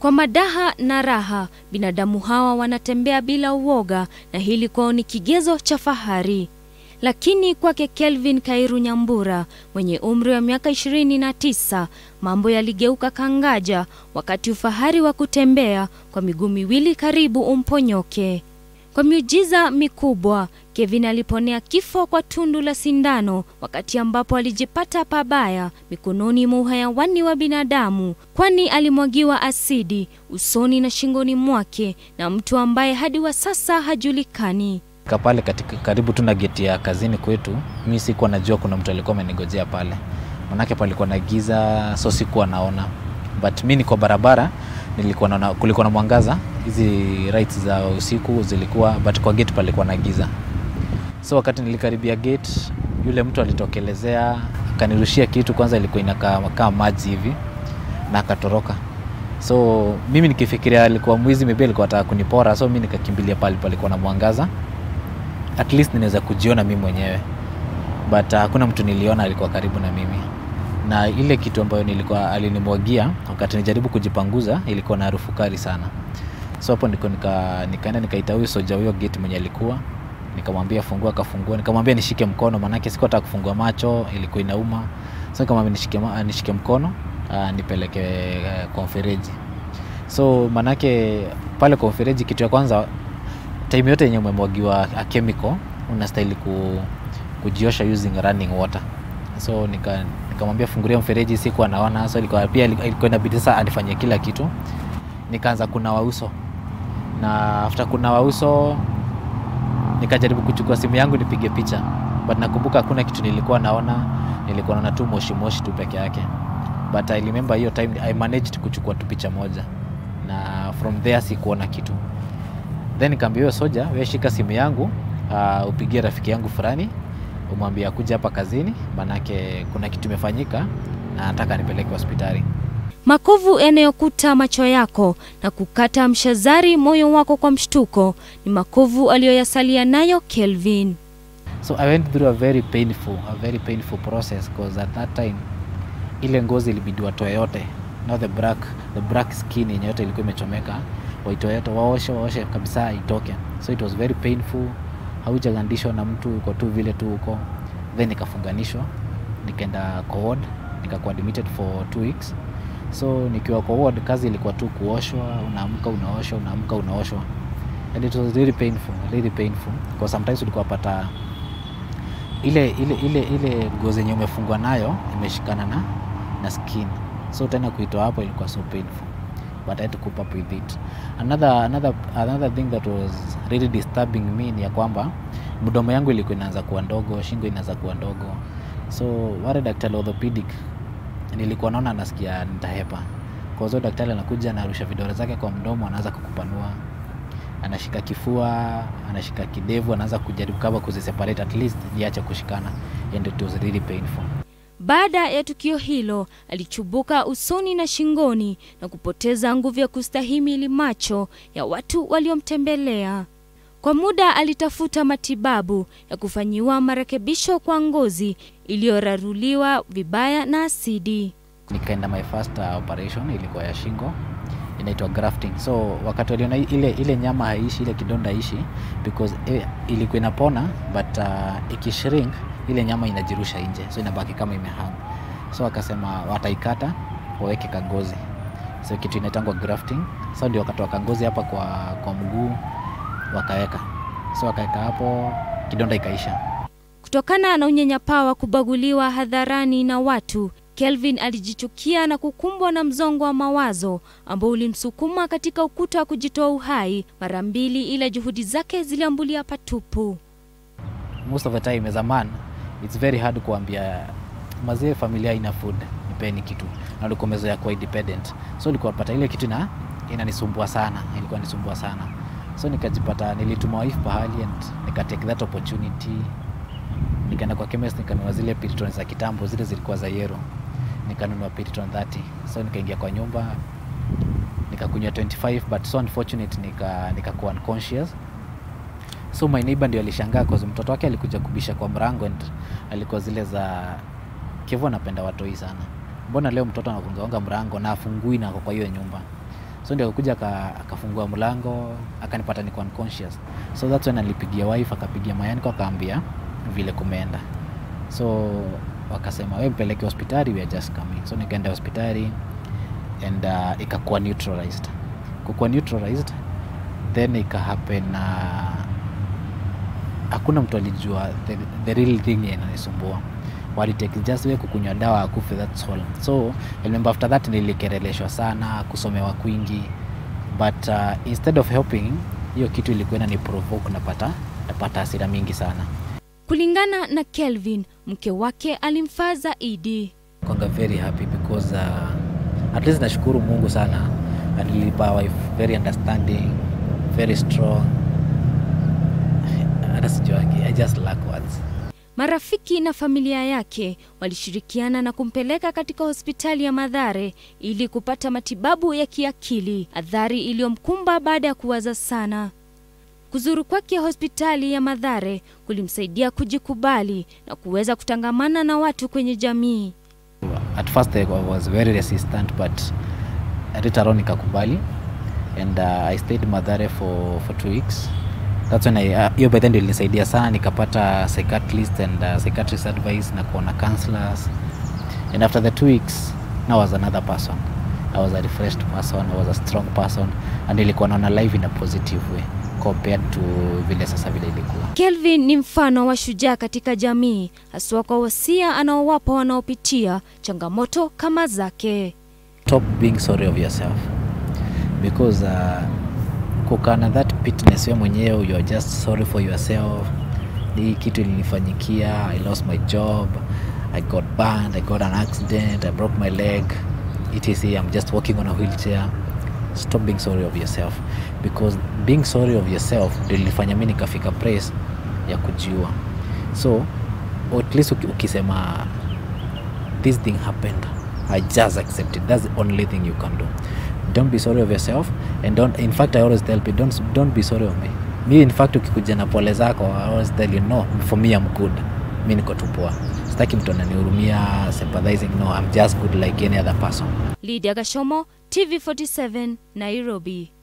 Kwa madaha na raha, binadamu hawa wanatembea bila uoga na hili kwao ni kigezo cha fahari. Lakini kwake Kelvin Kairu Nyambura mwenye umri wa miaka 29, mambo yaligeuka kangaja wakati ufahari wa kutembea kwa miguu miwili karibu umponyoke. Kwa miujiza mikubwa, Kevin aliponea kifo kwa tundu la sindano wakati ambapo alijipata pabaya mikononi mwa uhayawani wa binadamu, kwani alimwagiwa asidi usoni na shingoni mwake na mtu ambaye hadi wa sasa hajulikani. Ka pale katika karibu tu na geti ya kazini kwetu, mi sikuwa najua kuna mtu alikuwa amenigojea pale, manake palikuwa na giza, so sikuwa naona, but mi niko barabara, nilikuwa naona kulikuwa na mwangaza, hizi lights za usiku zilikuwa, but kwa gate palikuwa na giza. So wakati nilikaribia gate, yule mtu alitokelezea akanirushia kitu, kwanza ilikuwa inakaa kama maji hivi na akatoroka. So mimi nikifikiria alikuwa mwizi, maybe alikuwa anataka kunipora, so mi nikakimbilia pale palikuwa na mwangaza at least ninaweza kujiona mimi mwenyewe but hakuna mtu niliona alikuwa karibu na mimi na ile kitu ambayo nilikuwa alinimwagia wakati nijaribu kujipanguza ilikuwa na harufu kali sana so hapo niko nika, nikaenda nikaita huyo soja huyo gate mwenye alikuwa nikamwambia fungua akafungua nikamwambia nishike mkono maanake sikuwa kufungua macho ilikuwa inauma so nikamwambia nishike, ma- nishike mkono uh, nipeleke uh, kwa mfereji so maanake pale kwa mfereji kitu ya kwanza time yote yenye umemwagiwa a chemical unastahili ku, kujiosha using running water so nika nikamwambia fungulia mfereji siku anaona so ilikuwa pia ilikuwa inabidi sasa anifanyie kila kitu nikaanza kunawa uso na after kunawa uso nikajaribu kuchukua simu yangu nipige picha but nakumbuka hakuna kitu nilikuwa naona nilikuwa naona tu moshi moshi tu peke yake but I remember hiyo time I managed kuchukua tu picha moja na from there sikuona kitu then nikaambia huyo soja we shika simu yangu uh, upigie rafiki yangu fulani umwambie akuja hapa kazini manake kuna kitu imefanyika na nataka nipeleke hospitali Makovu yanayokuta macho yako na kukata mshazari moyo wako kwa mshtuko ni makovu aliyoyasalia nayo Kelvin. so i went through a very painful a very painful process because at that time ile ngozi ilibidi watoe yote now the black the black skin yenye yote ilikuwa imechomeka waitoe yote waoshe waoshe kabisa itoke so it was very painful haujagandishwa na mtu uko tu vile tu huko then nikafunganishwa nikaenda kwa ward nikakuwa admitted for two weeks so nikiwa kwa ward kazi ilikuwa tu kuoshwa unaamka unaoshwa unaamka unaoshwa and it was really painful really painful because sometimes ulikuwa pata ile ile ile ile ngozi yenye umefungwa nayo imeshikana na na skin so tena kuitoa hapo ilikuwa so painful but I had to cope up with it another another another thing that was really disturbing me ni ya kwamba mdomo yangu ilikuwa inaanza kuwa ndogo shingo inaanza kuwa ndogo so wale daktari wa orthopedic nilikuwa naona nasikia nitahepa kwa hiyo daktari anakuja anarusha vidole zake kwa mdomo anaanza kukupanua anashika kifua anashika kidevu anaanza kujaribu kama kuziseparate at least niache kushikana and it was really painful Baada ya tukio hilo, alichubuka usoni na shingoni na kupoteza nguvu ya kustahimili macho ya watu waliomtembelea. Kwa muda alitafuta matibabu ya kufanyiwa marekebisho kwa ngozi iliyoraruliwa vibaya na asidi. nikaenda my first uh, operation ilikuwa ya shingo inaitwa grafting so wakati waliona ile ile nyama haishi ile kidonda haishi because eh, ilikuwa inapona but uh, ikishrink ile nyama inajirusha nje so inabaki kama imehang so wakasema wataikata waweke kangozi so kitu inaitangwa grafting so ndio wakatoa kangozi hapa kwa, kwa mguu wakaweka so wakaweka hapo kidonda ikaisha Kutokana na unyanyapaa wa kubaguliwa hadharani na watu, Kelvin alijichukia na kukumbwa na mzongo wa mawazo ambao ulimsukuma katika ukuta wa kujitoa uhai mara mbili, ila juhudi zake ziliambulia patupu. most of the time as a man it's very hard kuambia mazee familia ina food nipeni kitu na ulikuwa umezoea kuwa independent so ulikuwa pata ile kitu na inanisumbua sana ilikuwa nisumbua sana so nikajipata nilituma wife pahali and nikatake that opportunity nikaenda kwa chemist nikanunua zile piritron za kitambo zile zilikuwa za yero nikanunua piritron 30 so nikaingia kwa nyumba nikakunywa 25 but so unfortunate nika nikakuwa unconscious so my neighbor ndio alishangaa cause mtoto wake alikuja kubisha kwa mrango and alikuwa zile za Kevo anapenda watoi sana mbona leo mtoto anagongaonga mrango na afungui na ako kwa hiyo nyumba so ndio akakuja aka- akafungua mlango akanipata niko unconscious so that's when alipigia wife akapigia mayaniko akaambia vile kumeenda so wakasema we mpeleke hospitali we are just coming so nikaenda hospitali and uh, ikakuwa neutralized kukuwa neutralized then ika happen uh, hakuna mtu alijua the, the real thing yenye inanisumbua walitake just we kukunywa dawa akufe that's all so I remember after that nilikereleshwa sana kusomewa kwingi but uh, instead of helping hiyo kitu ilikuwa inani provoke napata napata hasira mingi sana Kulingana na Kelvin, mke wake alimfaa zaidi. kwanga very happy because uh, at least nashukuru mungu sana alilipa wife very understanding very strong hata sijuangi i just lack words Marafiki na familia yake walishirikiana na kumpeleka katika hospitali ya Madhare ili kupata matibabu ya kiakili, adhari iliyomkumba baada ya kuwaza sana. Kuzuru kwake hospitali ya Madhare kulimsaidia kujikubali na kuweza kutangamana na watu kwenye jamii. at first I was very resistant but later on nikakubali and uh, I stayed Madhare for, for two weeks that's when I uh, hiyo by then ndio ilinisaidia sana nikapata psychiatrist and uh, psychiatrist advice na kuona counselors and after the two weeks now I was another person I was a refreshed person I was a strong person and nilikuwa naona life in a positive way compared to vile sasa vile ilikuwa Kelvin ni mfano wa shujaa katika jamii, haswa kwa wasia anaowapa wanaopitia changamoto kama zake. stop being sorry of yourself because uh, kukaa na that pitness we mwenyewe you are just sorry for yourself hii kitu ilinifanyikia i lost my job i got banned i got an accident i broke my leg etc i'm just walking on a wheelchair stop being sorry of yourself because being sorry of yourself ndio ilifanya mi nikafika place ya kujiua so at least uki- ukisema this thing happened i just accept it that's the only thing you can do don't be sorry of yourself and don't in fact i always tell people don't, don't be sorry of me mi in fact ukikuja na pole zako i always tell you no for me i'm good mi niko tu poa sitaki mtu ananihurumia sympathizing no i'm just good like any other person Lydia Gashomo, TV47, Nairobi.